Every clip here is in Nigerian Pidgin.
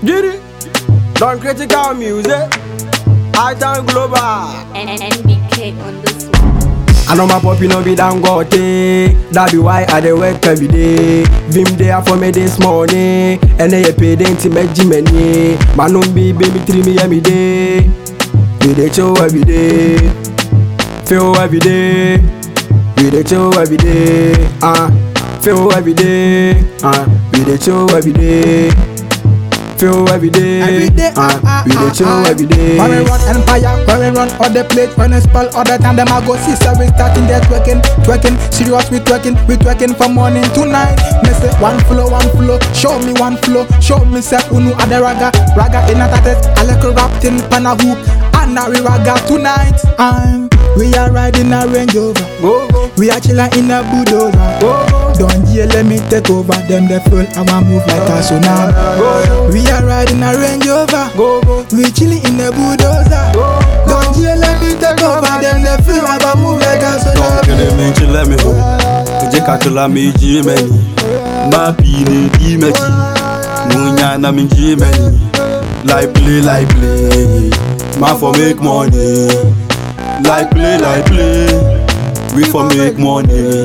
Get it? Don't critical music. I turn global. and NBK on this one. I know my puppy no be dangote That be why I dey work every day Vim there for me this morning And then you pay the intimate Jimmy Man no be baby three me every day We dey chill every day Feel every day We dey chill every day Ah, feel every day Ah, we dey chill every day Feel every day Every day, Ah, ah, we dey ah, chill ah, every day When we run empire, when we run all the plate, when we spell all the time, them I go see so we starting there twerking, twerking, serious we twerking, we twerking from morning to night. Me say one flow, one flow, show me one flow, show me say unu ada raga, raga in a tatet, a little wrapped in pana hoop, and now we raga tonight. I'm, we are riding a Range Rover, Go, go, we are chilling in a bulldozer. go, go Don't you let me take over them, they full, I want move like a tsunami. We are riding a Range Rover. Go, go, We chilling in the bulldozer. go Don't you let me take over them, they feel like I move like a Kele tsunami. mi nchi let me ho Eje kakula mi ji meni Ma pi ni di meji Munya na mi ji meni Like play, like play Man for make money Like play, like play We for make money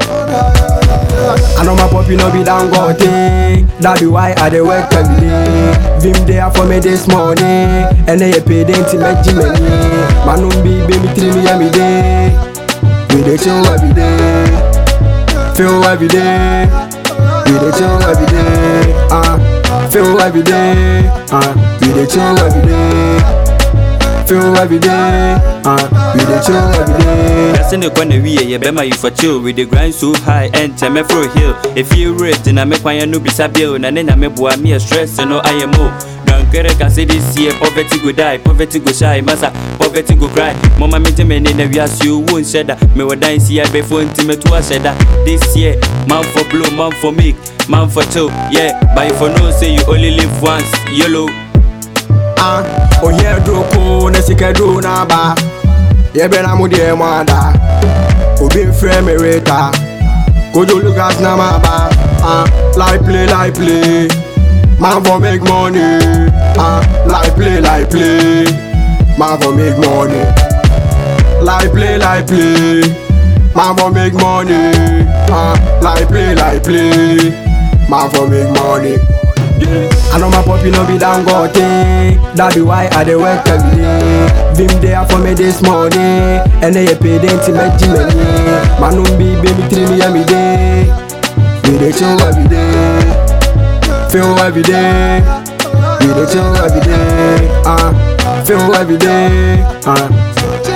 I know my puppy no be dangote That be why I dey work every day Vim there for me this morning And then you pay the intimate Jimmy Man no be baby three me every day We dey chill every day Feel every day We dey chill every day Ah, feel every day Ah, we dey chill every day Feel every day Ah, we dey chill every day Yase ne kwa na wiye ye bema you for chill We dey grind so high and teme fro hill If you rate na me kwanya no bisa bill Na ne na me boa me a stress no IMO Dankere ka say this year poverty go die Poverty go shy masa poverty go cry Mama me te me ne na wiase you won't sheda Me wa dan see I before inti me to a sheda This year man for blow man for make Man for chill yeah But if for no say you only live once YOLO Ah, ohia duro ko na sika duro na aba yɛbɛ na mo deɛ mo ada obi mfrɛ me reta kojo lucas na ma aba ah, like play like play man for make money ah, like play like play man for make money like play like play man for make money ah, like play like play man for make money. I know my puppy no be dangote That be why I dey work every day Vim there for me this morning And then you pay the intimate Jimmy Man no be baby three me every day We dey chill every day Feel every day We dey chill every day Ah, feel every day Ah,